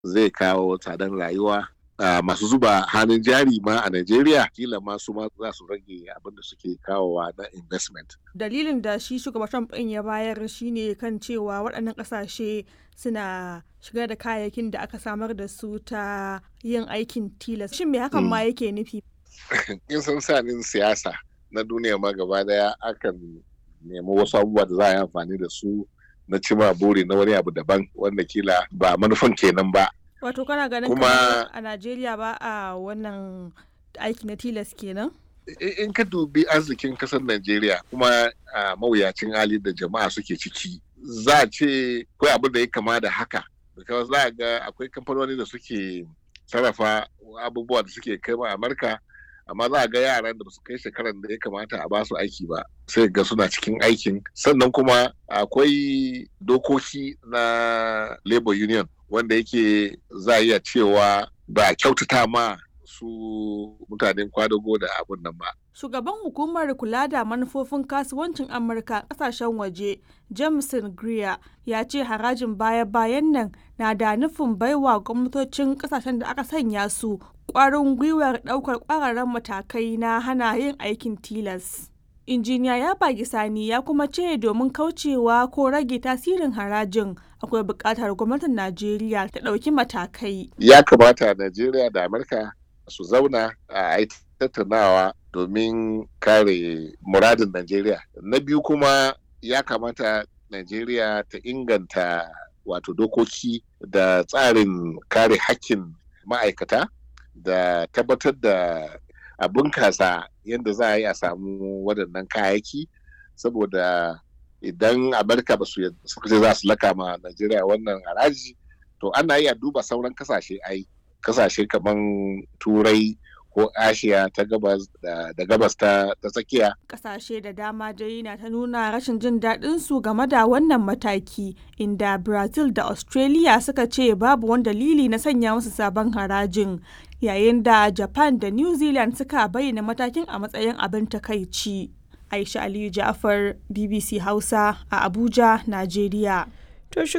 zai kawo tsadan rayuwa masu zuba hannun jari ma a Najeriya kila ma su ma za su rage abin da suke kawowa na investment. Dalilin da shi shugaban Trump ɗin ya bayar shine kan cewa waɗannan ƙasashe suna shigar da kayayyakin da aka samar da su ta yin aikin tilas. Shin me hakan ma yake nufi? In san sanin siyasa na duniya ma gaba daya akan nemi wasu abubuwa da za a yi amfani da su na cima buri na wani abu daban wanda kila ba manufan kenan ba. Wato kana ganin Kuma- kamar a Najeriya ba a wannan aiki na tilas kenan? in ka dubi arzikin kasar Najeriya kuma a mawuyacin hali da jama'a suke ciki za a ce akwai abin da ya kama da haka because za a ga akwai kamfanoni da suke sarrafa abubuwa da suke kai ma Amurka amma za a ga yaran da su kai shekaran da ya kamata a basu aiki ba sai ga suna cikin aikin sannan kuma akwai dokoki na labor union wanda yake za a iya cewa ba a kyautata ma su mutanen kwadago da abun nan ba. Shugaban hukumar kula da manufofin kasuwancin Amurka ƙasashen waje, Jameson Greer, ya ce harajin baya-bayan nan na da nufin baiwa gwamnatocin ƙasashen da aka sanya su ƙwarin gwiwar ɗaukar ƙwararren matakai na hana yin aikin tilas. Injiniya ya bagi sani ya kuma ce domin kaucewa ko rage tasirin harajin akwai buƙatar gwamnatin Najeriya ta ɗauki matakai. Ya kamata Najeriya da Amurka su zauna a yi tattaunawa domin kare muradin Najeriya. Na biyu kuma ya kamata Najeriya ta inganta wato dokoki da tsarin kare hakkin ma'aikata da tabbatar da a bunkasa yadda za a yi a samu waɗannan kayayyaki saboda idan Amurka ba su suka ce za su laka ma Najeriya wannan haraji to ana iya duba sauran kasashe ai kasashe kamar turai ko ashiya ta gabas da, da gabas ta, ta tsakiya Ƙasashe da dama dai na ta nuna rashin jin daɗin su game da wannan mataki inda Brazil da Australia suka ce babu wani dalili na sanya musu sabon harajin yayin da Japan da New Zealand suka bayyana matakin a matsayin abin takaici. Aisha Aliyu Ja'far BBC Hausa a Abuja, Najeriya. To